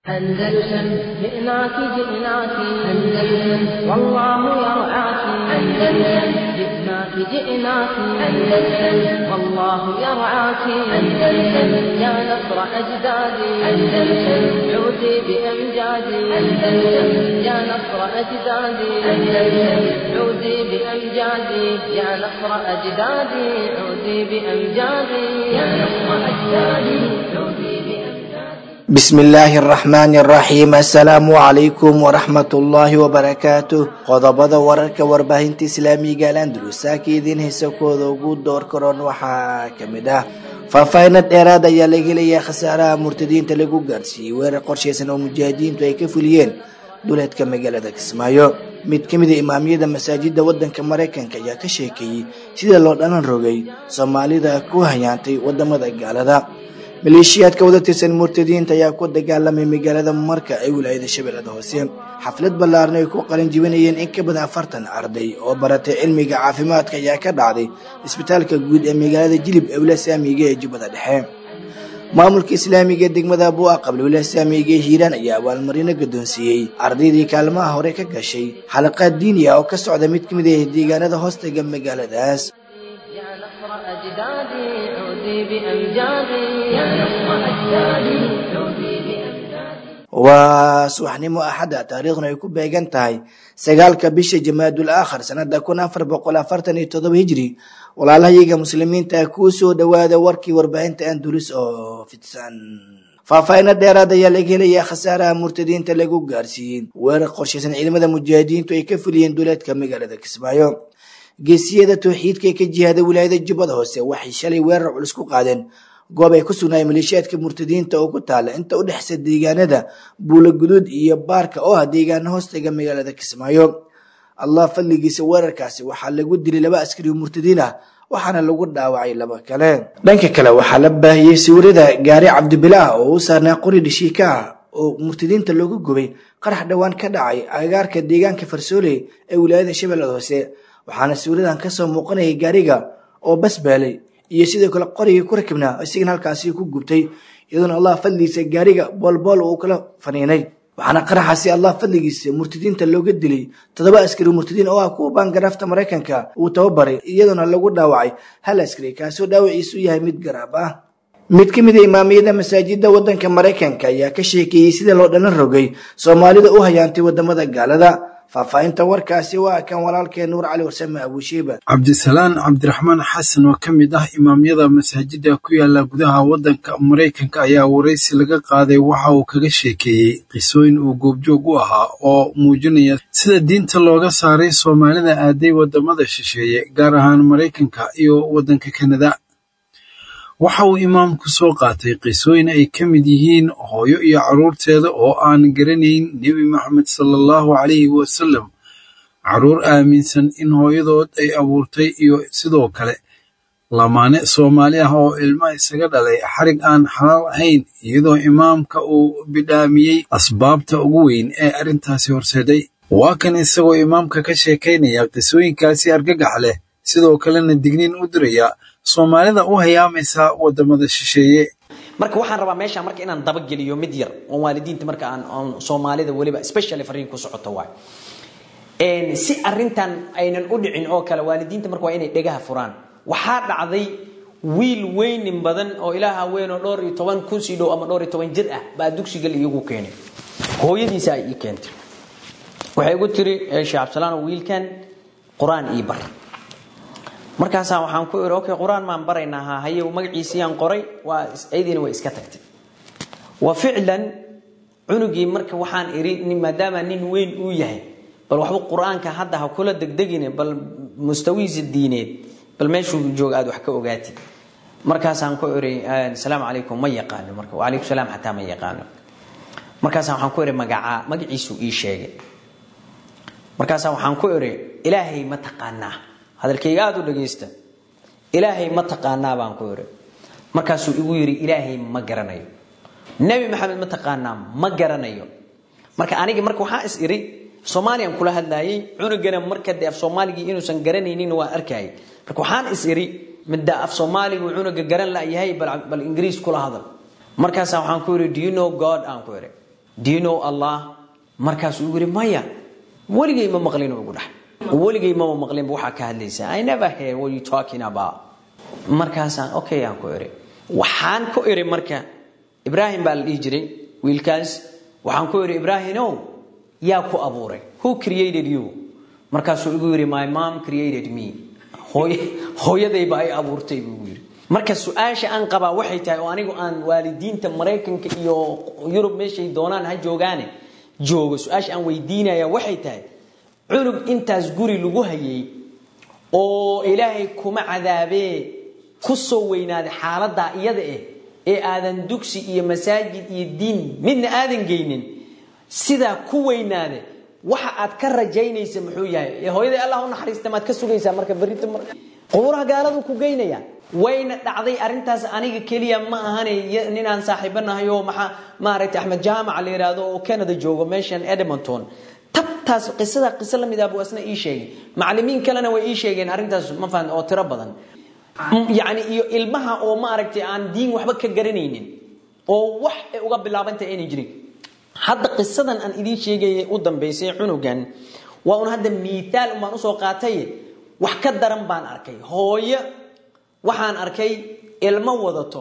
أندلسن جئناك جئناك أندلسن والله يرعاك أندلسن جئناك جئناك أندلسن والله يرعاك أندلسن يا نصر أجدادي أندلسن عودي بأمجادي أندلسن يا نصر أجدادي أندلسن عودي بأمجادي يا نصر أجدادي عودي بأمجادي يا نصر أجدادي عودي بأمجادي بسم الله الرحمن الرحيم السلام عليكم ورحمة الله وبركاته qodobada wararka warbaahinta islaamiga alandalus ka idiin heysakooda ugu door karoon waxaa kamid ah faahfaahinad dheeraad ayaa laga helayaa khasaaraha murtadiinta lagu gaarsiiyey weerar qorshaysan oo mujaahidiintu ay ka fuliyeen duleedka magaalada kismaayo mid ka mid a imaamyada masaajida wadanka maraykanka ayaa ka sheekeeyey sida loo dhalan rogay soomaalida ku hayaantay wadamada gaalada maleeshiyaadka wada tirsan murtadiinta ayaa ku dagaalamay magaalada marka ay wilaayada shabeellada hoose xaflad ballaarna ay ku qalin jibinayeen in ka badan afartan arday oo baratay cilmiga caafimaadka ayaa ka dhacday isbitaalka guud ee magaalada jilib ee wilaaya saamiga ee jubbada dhexe maamulka islaamiga ee degmada bua qabla wilaaya saamiga ee hiiraan ayaa abaalmarino guddoonsiiyey ardaydii kaalmaha hore ka gashay xalaqaad diini ah oo ka socda mid ka mid ah deegaanada hoostaga magaaladaas يا نصر أجدادي عودي بأمجادي يا نصر أجدادي عودي بأمجادي waa subaxnimo axadda taariikhduna ay ku beegan tahay sagaalka bisha jamaadul aakhar sanada kun afar boqol afartan iyo todoba hijri walaalahayaga muslimiinta kuu soo dhawaada warkii warbaahinta andulis oo fidsan faahfaahino dheeraad ayaa laga helayaa khasaaraha murtadiinta lagu gaarsiiyey weerar qorshaysan ciidamada mujaahidiintu ay ka fuliyeen duleedka magaalada kismaayo geesiyada towxiidka ee ka jihaada wilaayada jubbada hoose waxay shalay weerar culus ku qaadeen goob ay ku sugnaayeen maleeshiyaadka murtadiinta oo ku taala inta u dhexeysa deegaanada buula guduud iyo baarka oo ah deegaana hoostaga magaalada kismaayo allah fadligiisa weerarkaasi waxaa lagu dilay laba askari oo murtadiin ah waxaana lagu dhaawacay laba kale dhanka kale waxaa la baahiyey sawirada gaari cabdibilaah oo u saarnaa qori dhishiika ah oo murtadiinta looga gubay qarax dhowaan ka dhacay agaarka deegaanka farsooley ee wilaayada shabeellada hoose waxaana sawiradan kasoo muuqanayay gaariga oo basbaalay iyo sidoo kale qorigii ku rakibnaa isagana halkaasi ku gubtay iyadoona allah fadligiisa gaariga boolbool uu kala faniinay waxaana qaraxaasi allah fadligiisa murtadiinta looga dilay toddoba askari murtadiin oo ah kuwa baangaraafta maraykanka uu tababaray iyadoona lagu dhaawacay hal askari kaasoo dhaawaciisu yahay mid garaab ah mid ka mid a imaamiyada masaajida wadanka maraykanka ayaa ka sheekeeyey sida loo dhalan rogay soomaalida u hayaantay wadamada gaalada faahfaahinta warkaasi waa kan walaalkeen nuur cali warsame abuushiiba cabdisalaan cabdiraxmaan xasan oo ka mid ah imaamyada masaajida ku yaala gudaha waddanka maraykanka ayaa waraysi laga qaaday waxa uu kaga sheekeeyey qisooyin uu goobjoog u ahaa oo muujinaya sida diinta looga saaray soomaalida aaday waddamada shisheeye gaar ahaan maraykanka iyo waddanka kanada waxa uu imaamku soo qaatay qisooyin ay ka mid yihiin hooyo iyo carruurteeda oo aan garanayn nebi maxamed sala allahu calayhi wasalam carruur aaminsan in hooyadood ay abuurtay iyo sidoo kale lamaane soomaali ah oo ilma isaga dhalay xarig aan xalaal ahayn iyadoo imaamka uu bidhaamiyey asbaabta ugu weyn ee arrintaasi horseeday waa kan isagoo imaamka ka sheekaynaya qisooyinkaasi argagax leh sidoo kalena digniin u diraya soomaalida u hayaamaysa wadamada shisheeye marka waxaan rabaa meeshaan marka inaan dabageliyo mid yar oon waalidiinta marka aan oon soomaalida weliba specially fariin ku socoto waay si arintan aynan u dhicin oo kale waalidiinta marka waa inay dhegaha furaan waxaa dhacday wiil weynin badan oo ilaaha weyn oo dhowr iyo toban kun sii dhow ama dhowr iyo toban jir ah baa dugsiga iigu keenay hooyadiisa ay ii keentay waxay igu tiri sheekh cabdisalaan wiilkan qur-aan ii bar markaasaa waxaan ku iri okay qur-aan maan baraynaa ha haye magaciisiyaan qoray waa ayadiina way iska tagtay wa ficlan cunugii marka waxaan iri maadaama nin weyn uu yahay bal waxba qur-aanka hadda ha kula degdegine bal mustawihiisa diineed bal meeshuu jooga aad wax ka ogaatid markaasaan ku iri asalaamu calaykum ma yaqaano marka wacalaykum salaam xataa ma yaqaano markaasaan waxaan ku iri magacaa magaciisuu ii sheegay markaasaa waxaan ku iri ilaahay ma taqaanaa hadalkayga aada u dhagaysta ilaahay ma taqaanaa baan ku iri markaasuu igu yidhi ilaahay ma garanayo nebi maxamed ma taqaanaa ma garanayo marka anigi marka waxaa is iri soomaaliyan kula hadlaayay cunugana marka dee af soomaaligii inuusan garanaynin waa arkayay marka waxaan is iri midda af soomaaligu cunuga garan la yahay bal ingiriis kula hadal markaasaa waxaan ku iri do you know god aan ku iri do you know allah markaasuu igu yidhi maya weligay ma maqlin oo igu dhax weligay mama maqlinba waxaa ka hadlaysaa i never hear what you talking about markaasaan okay aan ku iri waxaan ku iri marka ibraahim baa la dhihi jiray wiilkaas waxaan ku iri ibraahimow yaa ku abuuray who created you markaasuu igu yidhi my mom created me hooyadayba ay abuurtay buu igu yidhi marka su-aasha aan qabaa waxay tahay oo anigu aan waalidiinta maraykanka iyo yurub meeshay doonaan ha joogaane joogo su-aasha aan weydiinaya waxay tahay cunug intaas guri lagu hayay oo ilaahay kuma cadaabee ku soo weynaaday xaaladaa iyada eh ee aadan dugsi iyo masaajid iyo diin midna aadan geynin sidaa ku weynaade waxa aad ka rajaynaysa muxuu yahay hooyaday allah u naxariista maad ka sugaysaa marka berrito mar qubuuraha gaaladu ku geynaya wayna dhacday arrintaas aniga keliya ma ahane ninaan saaxiibanahay oo maxaa maaragtay axmed jaamaca la yidhaahdo oo canada joogo meeshan edmonton tabtaas qisada qiso la mid ah buu asna ii sheegay macallimiin kalena way ii sheegeen arrintaas ma fahan oo tiro badan yacni iyo ilmaha oo maaragtay aan diin waxba ka garanaynin oo wax ay uga bilaabantay aynay jirin hadda qisadan aan idiin sheegayay u dambaysay cunugan waa un hadda miitaal un baan usoo qaatay wax ka daran baan arkay hooyo waxaan arkay ilmo wadato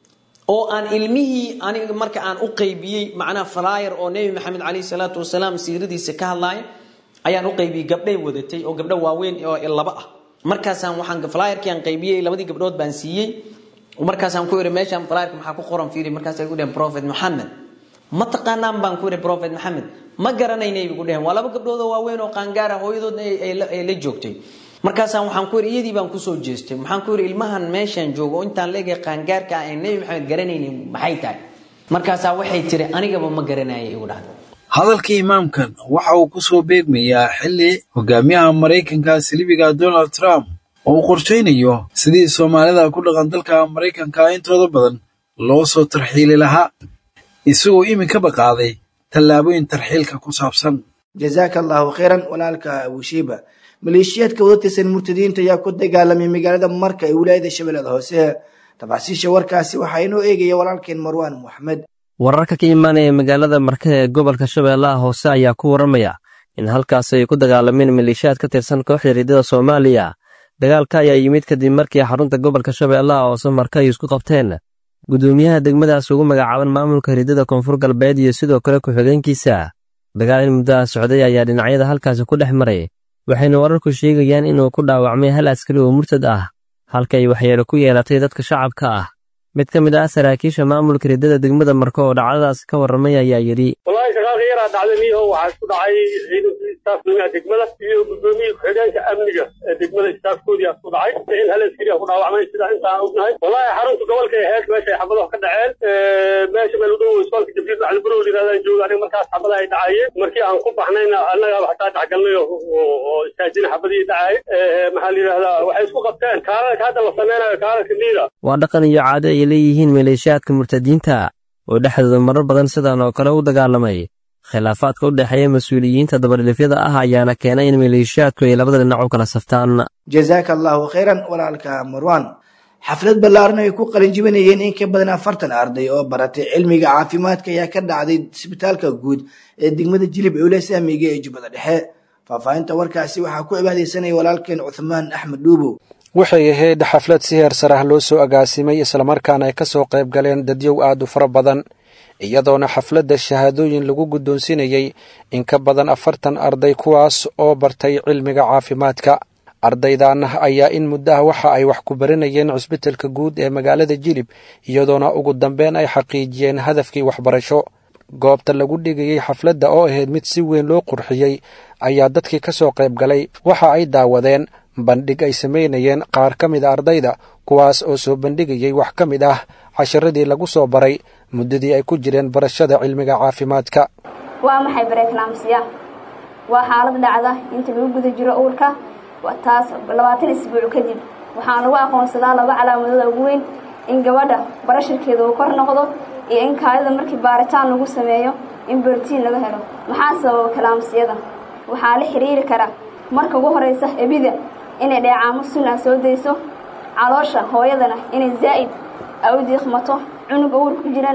oo aan ilmihii aniga marka aan u qaybiyey macnaha flyer oo nebi maxamed calayhi salaatu wasalaam siiradiisa ka hadlaaya ayaan u qaybiyey gabdhay wadatay oo gabdho waaweyn oo laba ah markaasaan waxaan flyerkii aan qaybiyey labadii gabdhood baan siiyey markaasaan ku ihi meeshaan flyerka maxaa ku qoran fiiri markaasay ku dheheen prophet maxamed ma taqaanaan baan ku ihi prophet maxamed ma garanaynay igu dheheen waa laba gabdhood oo waaweyn oo qaangaara hooyadoodna ay la joogtay markaasaan waxaan ku ihi iyadii baan kusoo jeestay waxaan ku ihi ilmahan meeshaan joogo oo intaan leegay qaangaarka ah ee nebi maxamed garanaynin maxay tahay markaasaa waxay tiri anigaba ma garanayay igu dhahda hadalka imaamkan waxa uu ku soo beegmayaa xilli hogaamiyaha maraykanka silibiga donald trump oo uu qorshaynayo sidii soomaalida ku dhaqan dalka maraykanka intooda badan loo soo tarxiili lahaa isagoo iminkaba qaaday tallaabooyin tarxiilka ku saabsan jazaaka allahu khayran walaalka abushiiba maleeshiyaadka wadatirsan murtadiinta ayaa ku dagaalamay magaalada marka ee wilaayada shabeellada hoose tafaasiisha warkaasi waxaa inoo eegaya walaalkeen marwaan moxamed wararka ka imaanaya magaalada marka ee gobolka shabeellaha hoose ayaa ku waramaya in halkaas ay ku dagaalameen maleeshiyaad ka tirsan kooxda riidada soomaaliya dagaalka ayaa yimid kadib markii xarunta gobolka shabeellaha hoose marka ay isku qabteen gudoomiyaha degmadaas ugu magacaaban maamulka riidada koonfur galbeed iyo sidoo kale ku-xigeenkiisa dagaal in muddaha socday ayaa dhinacyada halkaasi ku dhex maray waxayna wararku sheegayaan inuu ku dhaawacmay hal askari oo murtad ah halka ay waxyeelo ku yeelatay dadka shacabka ah mid ka mid ah saraakiisha maamulka riddada degmada marka oo dhacdadaas ka warramay ayaa yidhi wallaahi shaqaalka yaraa dhacday miiho waxaa isku dhacay ciidankii istaafnimada degmada iyo gudoomiyii ku-xigeenka amniga ee degmada istaafkoodii isku dhacay in hal askari ku dhaawacmay sidaa intaan ognahay wallaahi xarunta gobolka ee hees meesha ay xabado ka dhaceen meesha meel u dhow isbaalka jabriil macali barow yirahdaan jooga aniga markaas xabada ay dhacayeen markii aan ku baxnayna annagaaba xataa dhexgalnay oo istaajina xabadii dhacay maxaa la yidhahdaa waxay isku qabteen kaalalka hadda la sameynayo kaalalka liida waa dhaqan iyo caado ay leeyihiin maleeshiyaadka murtadiinta oo dhexdooda marar badan sidan oo kale u dagaalamay khilaafaadka u dhexeeya mas-uuliyiinta dabadhilifyada ah ayaana keenay in maleeshiyaadku ay labada dhinac u kala saftaan jazaaka allahu khayran walaalka marwan xaflad ballaaran ay ku qalinjibinayeen in ka badan afartan arday oo baratay cilmiga caafimaadka ayaa ka dhacday isbitaalka guud ee degmada jilib ewle saamiga ee jubbada dhexe faahfaahinta warkaasi waxaa ku cibaadaysanaya walaalkeen cuthmaan axmed dhuubow waxay ahayd xaflad si heer sar ah loo soo agaasimay islamarkaana ay ka soo qayb galeen dadyow aad u fara badan iyadoona xafladda shahaadooyin lagu guddoonsinayey in ka badan afartan arday kuwaas oo bartay cilmiga caafimaadka ardaydan ayaa in muddo ah waxa ay wax ku baranayeen cusbitalka guud ee magaalada jilib iyadoona ugu dambeyn ay xaqiijiyeen hadafkii waxbarasho goobta lagu dhigayey xafladda oo ahayd mid si weyn loo qurxiyey ayaa dadkii ka soo qayb galay waxa ay daawadeen bandhig ay samaynayeen qaar ka mid a ardayda kuwaas oo soo bandhigayey wax ka mid ah casharadii lagu soo baray muddadii ay ku jireen barashada cilmiga caafimaadka waa maxay bareeknaamsiya waa xaalad dhacda inta lagu guda jiro uurka taas labaatan isbuuc kadib waxaan lagu aqoonsadaa laba calaamadood ugu weyn in gabadha barashirkeeda uu kor noqdo iyo in kaadida markii baaritaan lagu sameeyo in borotiin laga helo maxaa sababa kalaamsiyada waxaa la xiriiri kara marka ugu horeysa ebida inay dheecaamo sunaa soo dayso caloosha hooyadana inay zaa'id a u diiqmato cunug awr ku jirana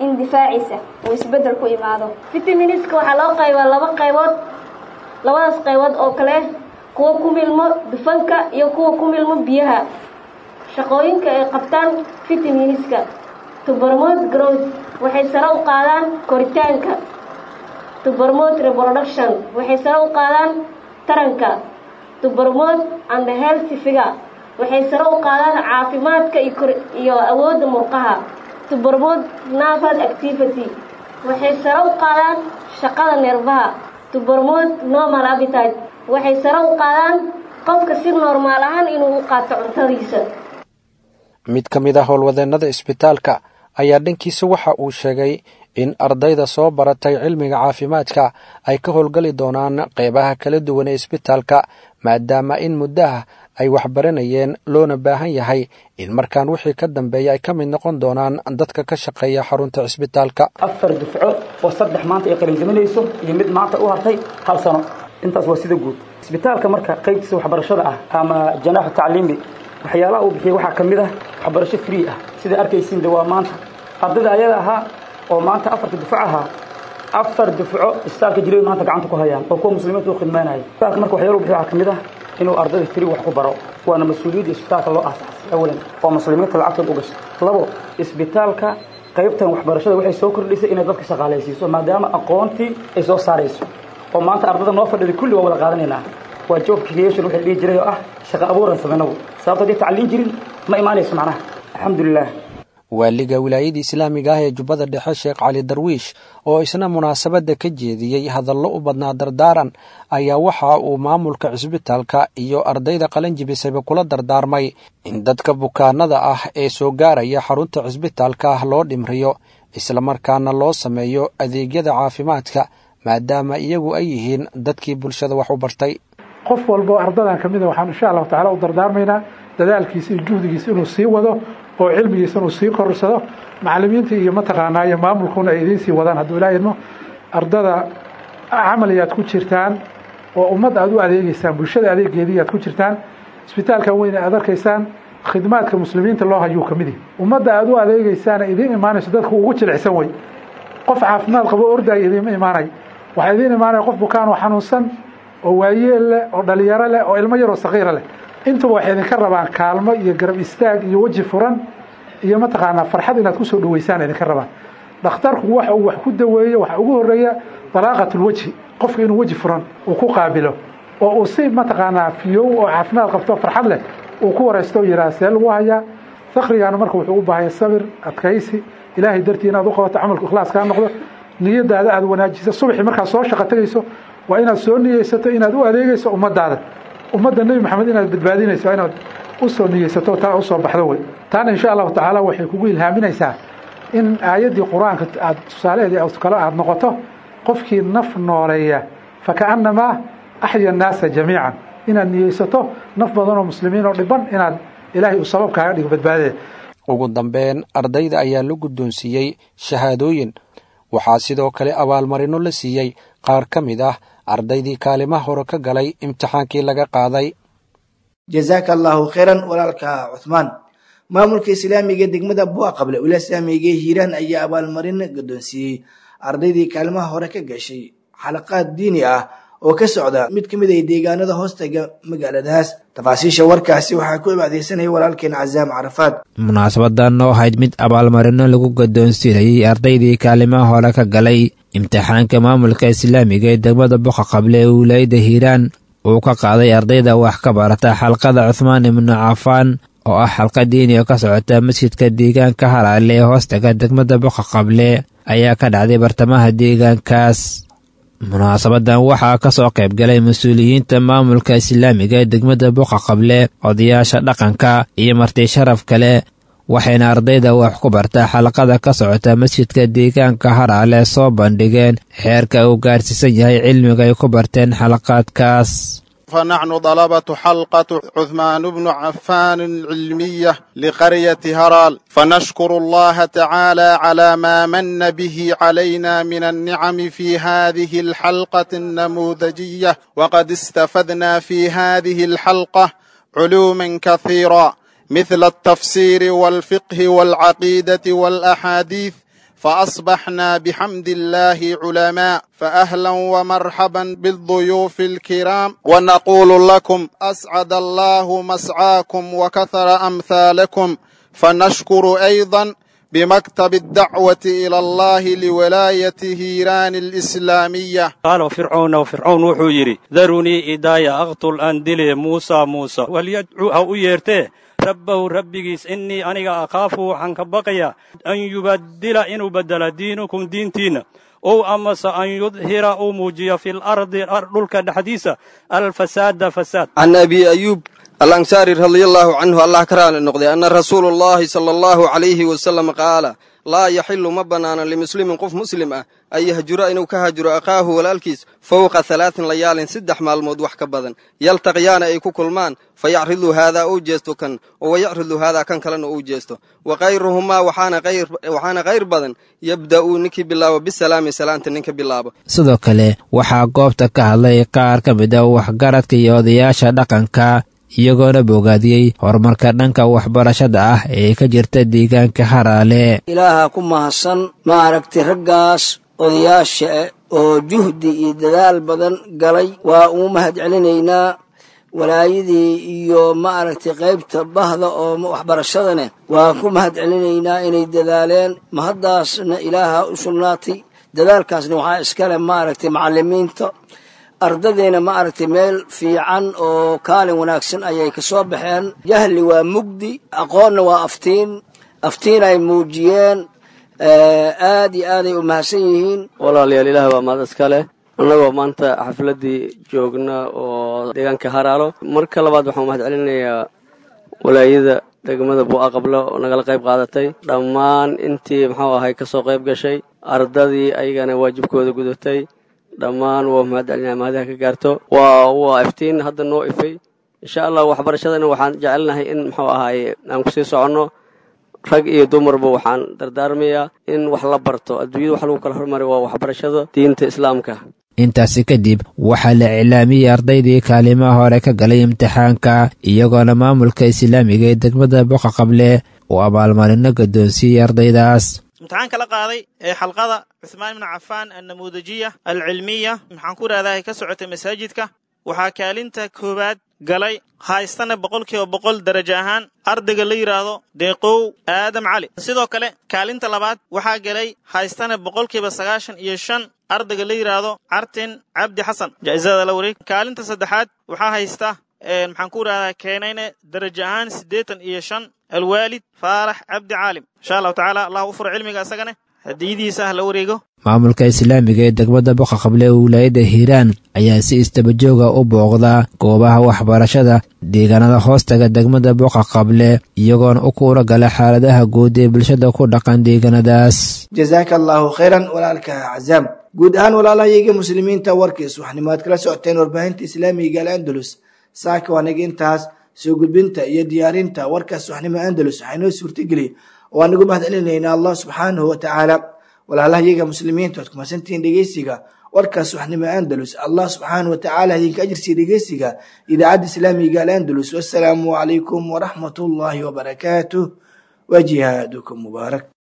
in difaaciisa uu isbeddel ku imaado fitamiiniska waxaa loo qaybaa laba qaybood labadaas qaybood oo kale kuwa ku milmo dufanka iyo kuwa ku milmo biyaha shaqooyinka ay qabtaan fitamiiniska tubermode growth waxay sare u qaadaan koritaanka tubermode reproduction waxay sare u qaadaan taranka tubermode and healthy figure waxay sare u qaadaan caafimaadka iyo awoodda murqaha tubermode nerval activity waxay sare u qaadaan shaqada neerfaha tubermode normal appetite waxay sare u qaadaan qofka si normaal ahaan inuu u qaato cuntadiisa mid ka mid ah howlwadeennada isbitaalka ayaa dhankiisa waxa uu sheegay in ardayda soo baratay cilmiga caafimaadka ay ka howlgali doonaan qeybaha kala duwan ee isbitaalka maadaama in muddaha ay waxbaranayeen loona baahan yahay in markaan wixii ka dambeeya ay ka mid noqon doonaan dadka ka shaqeeya xarunta cisbitaalka afar dufco oo saddex maanta ay qalinjaminayso iyo mid maanta u hartay hal sano intaas waa sida guud isbitaalka marka qaybtiisa waxbarashada ah ama janaaxu tacliimi waxyaalaha uu bixiyay waxaa ka mid ah waxbarasho free ah sida arkaysiin de waa maanta ardayda ayada ahaa oo maanta afarta dufco ahaa afar dufco isbitaalka jiray maanta gacanta ku hayaan oo kuwa muslimiinta u khidmaynaya isbitaalka marka waxyaala uu bixiy waxaa ka mid ah inuu ardayda free wax ku baro waana mas-uuliyadda isbitaalka loo aasaasay awalan oo muslimiinta lacagtooda u gashay labo isbitaalka qaybtan waxbarashada waxay soo kordhisay inay dadka shaqaalaysiiso maadaama aqoontii ay soo saarayso oo maanta ardada noo fadhida kulli waa wada qaadanaynaa waa job creation waxay dhihi jiray oo ah shaqa abuuran samaynagu sababto haddii tacliin jirin ma imaanayso macnaha alxamdulilah waaliga wilaayada islaamiga ah ee jubbada dhexe sheekh cali darwiish oo isna munaasabadda ka jeediyey hadallo u badnaa dardaaran ayaa waxa uu maamulka cisbitaalka iyo ardayda qalanjibisayba kula dardaarmay in dadka bukaanada ah ee soo gaaraya xarunta cisbitaalka ah loo dhimriyo islamarkaana loo sameeyo adeegyada caafimaadka maadaama iyagu ay yihiin dadkii bulshada wax u bartay qof walbo ardadan ka mida waxaan insha allahu tacala u dardaarmaynaa dadaalkiisa iyo juhdigiisa inuu sii wado oo cilmigiisa inuu sii korsado macalimiinta iyo mataqaanaa iyo maamulkuna ay idiin sii wadaan hadduu ilaa idmo ardada camaliyaad ku jirtaan oo ummad aad u adeegeysaan bulshada adeegeedii aad ku jirtaan isbitaalkan weyn aad arkaysaan khidmaadka muslimiinta loo hayuu ka mid yahi ummadda aad u adeegeysaana idiin imaanayso dadku ugu jilicsan wey qof caafimaad qabo ordaya idiinma imaanay waxaa idiin imaanaya qof bukaanoo xanuunsan oo waayeel leh oo dhalinyaro leh oo ilmo yaroo sakiira leh intuba waxay idinka rabaan kaalmo iyo garab istaag iyo weji furan iyo mataqaanaa farxad inaad kusoo dhaweysaan idinka rabaan dhakhtarku waxa uu wax ku daweeyo waxaa ugu horeeya dalaaqatulwejhi qofka inuu weji furan uu ku qaabilo oo uu si mataqaanaa fiyow oo caafimaad qabto farxad leh uu ku waraysto o yidhaha see lagu hayaa fakrigaana marka wuxuu u baahanya sabir adkaysi ilaahay dartii inaad u qabato camalku ikhlaas kaa noqdo niyadaada aad wanaajiso subaxii markaad soo shaqo tegayso waa inaad soo niyeysato inaad u adeegeyso ummadaada ummadda nebi maxamed inaad badbaadinayso waa inaad usoo niyeysato taa usoo baxdo wey taana insha allahu tacaala waxay kugu ilhaaminaysaa in aayaddii qur-aanka aad tusaalaheedii kale aada noqoto qofkii naf nooleeya fakaannamaa axya annaasa jamiican inaad niyeysato naf badan oo muslimiin oo dhiban inaad ilaahay uu sabab kaaga dhigo badbaadada ugu dambeyn ardayda ayaa la guddoonsiiyey shahaadooyin waxaa sidoo kale abaalmarino la siiyey qaar ka mid ah ardaydii kaalimaha hore ka galay imtixaankii laga qaaday jazaaka allaahu khayran walaalka cuhmaan maamulka islaamiga degmada bua qable wilaaya islaamiga hiiraan ayaa abaalmarin guddoonsiiyey ardaydii kaalimaha hore ka gashay xalaqaad diini ah oo ka socda mid ka mid ay deegaanada hoostaga magaaladaas tafaasiisha warkaasi waxaa ku ibaadeysanaya walaalkeen cazaam carafaad munaasabadan oo ahayd mid abaalmarino lagu guddoonsiinayey ardaydii kaalimaha hore ka galay imtixaanka maamulka islaamiga ee degmada boqa qable ee wilaayadda hiiraan uu ka qaaday ardayda wax ka barata xalqada cuhmaan ibnu cafaan oo ah xalqa diini oo ka socota masjidka deegaanka halaale ee hoostaga degmada boqa qable ayaa ka dhacday bartamaha deegaankaas munaasabadan waxaa ka soo qayb galay mas-uuliyiinta maamulka islaamiga ee degmada boqa qable odayaasha dhaqanka iyo marti sharaf kale waxayna ardayda wax ku bartaa xalaqada ka socota masjidka deegaanka haraale soo bandhigeen xeerka uu gaarsiisan yahay cilmiga ay ku barteen xalaqaadkaas فنحن طلبة حلقة عثمان بن عفان العلمية لقرية هرال فنشكر الله تعالى على ما من به علينا من النعم في هذه الحلقة النموذجية وقد استفدنا في هذه الحلقة علوما كثيرة مثل التفسير والفقه والعقيدة والأحاديث فأصبحنا بحمد الله علماء فأهلا ومرحبا بالضيوف الكرام ونقول لكم أسعد الله مسعاكم وكثر أمثالكم فنشكر أيضا بمكتب الدعوة إلى الله لولاية هيران الإسلامية قال فرعون وفرعون وحو يري ذروني إدايا أقتل أندلي موسى موسى وليدعو أو يرتيه rabbahu rabbigiis innii aniga akhaafu waxaan ka baqayaa an yubaddila inuu beddela diinukum diintiinna ow amase an yudhira uu muujiyo fil ardi dhulka dhexdiisa alfasaada fasaad can abi ayuub alansaari radia allaahu canhu allah ka raali noqday anna rasuulu llaahi sala allahu calayhi wasalam qaala laa yaxilu ma bannaana limuslimin qof muslim ah an yahjura inuu ka hajuro akhaahu walaalkiis fowqa halaatin layaalin saddex maalmood wax ka badan yaltaqiyaana ay ku kulmaan fa yacridu haadaa uu jeesto kan oo wayacridu haadaa kan kalena uu jeesto wa kayruhumaa waxaana khayr badan yabda'uu ninkii bilaabo bisalaami salaanta ninka bilaabo sidoo kale waxaa goobta ka hadlay qaar ka mid a waxgaradka iyo odayaasha dhaqanka iyagoona bogaadiyey horumarka dhanka waxbarashada ah ee ka jirta deegaanka haraale ilaaha ku mahadsan maaragtay raggaas odayaasha oo juhdi iyo dadaal badan galay waa ugu mahad celinaynaa walaayadii iyo maaragtay qaybta bahda oo waxbarashadane waan ku mahad celinaynaa inay dadaaleen mahaddaasna ilaaha u sugnaatay dadaalkaasna waxaa iskale maaragtay macalimiinta ardadeyna maaragtay meel fiican oo kaalin wanaagsan ayay ka soo baxeen jahli waa mugdi aqoonna waa aftiin aftiin ay muujiyeen aad iyo aaday u mahadsan yihiin walaalayaal ilaah waa mahad iska leh annagoo maanta xafladdii joogna oo deegaanka haraalo marka labaad waxaan mahad celinayaa walaayada degmada buu'a qablo oo nagala qayb qaadatay dhammaan intii muxuu ahay ka soo qayb gashay ardadii ayagana waajibkooda gudatay dhammaan waa mahad celinaa mahadaha ka gaarto waa waa iftiin hadda noo ifay insha allah waxbarashadana waxaan jecelnahay in muxuu ahaaye aan kusii soconno rag iyo dumarba waxaan dardaarmayaa in wax la barto adduunyada wax lagu kala hormaray waa waxbarashada diinta islaamka intaasi kadib waxaa la iclaamiyey ardaydii kaalimaha hore ka galay imtixaanka iyagoona maamulka islaamiga ee degmada boqa qable uu abaalmarino guddoonsiiyey ardaydaas imtixaanka la qaaday ee xalqada cuhmaan ibnu cafaan annamuudajiya alcilmiya maxaan ku idhahdaa ka socotay masaajidka waxaa kaalinta koowaad galay haystana boqolkiiba boqol darajo ahaan ardayga la yidhaahdo deeqow aadam cali sidoo kale kaalinta labaad waxaa galay haystana boqolkiiba sagaashan iyo shan ardayga la yidhaahdo cartin cabdi xasan jaa'isada la wareeg kaalinta saddexaad waxaa haysta maxaan ku idhahdaa keenayne darajo ahaan siddeetan iyo shan alwaalid faarax cabdi caalim insha allahu tacaala allah u furo cilmiga isagane hadiyadiisa ah la wareego maamulka islaamiga ee degmada boqa qable ee wilaayadda hiiraan ayaa si istabajooga u booqdaa goobaha waxbarashada deegaanada hoostaga degmada boqa qable iyagoona u kuura gala xaaladaha guud ee bulshada ku dhaqan deegaanadaas jazaaka allaahu khayran walaalka cazaam guud ahaan walaalahayaga muslimiinta warkiis waxnimaad kala socoteen warbaahinta islaamiga al andalus saaka waanaga intaas soo gudbinta iyo diyaarinta warkaas waxnimo andalus waxaa inoo suurtageliy oo aanagu mahad celinaynaa allah subxaanahu wa tacaala walaalahayaga muslimiinta waad kumasantihiin dhegeysiga warkaas waxnimo andalus allah subxaanahu wa tacaala idinka ajirsiiya dhegeysiga idaacadda islaamiga al andalus wassalaamu calaykum waraxmat ullaahi wabarakaatuh wa jihaadukum mubaarak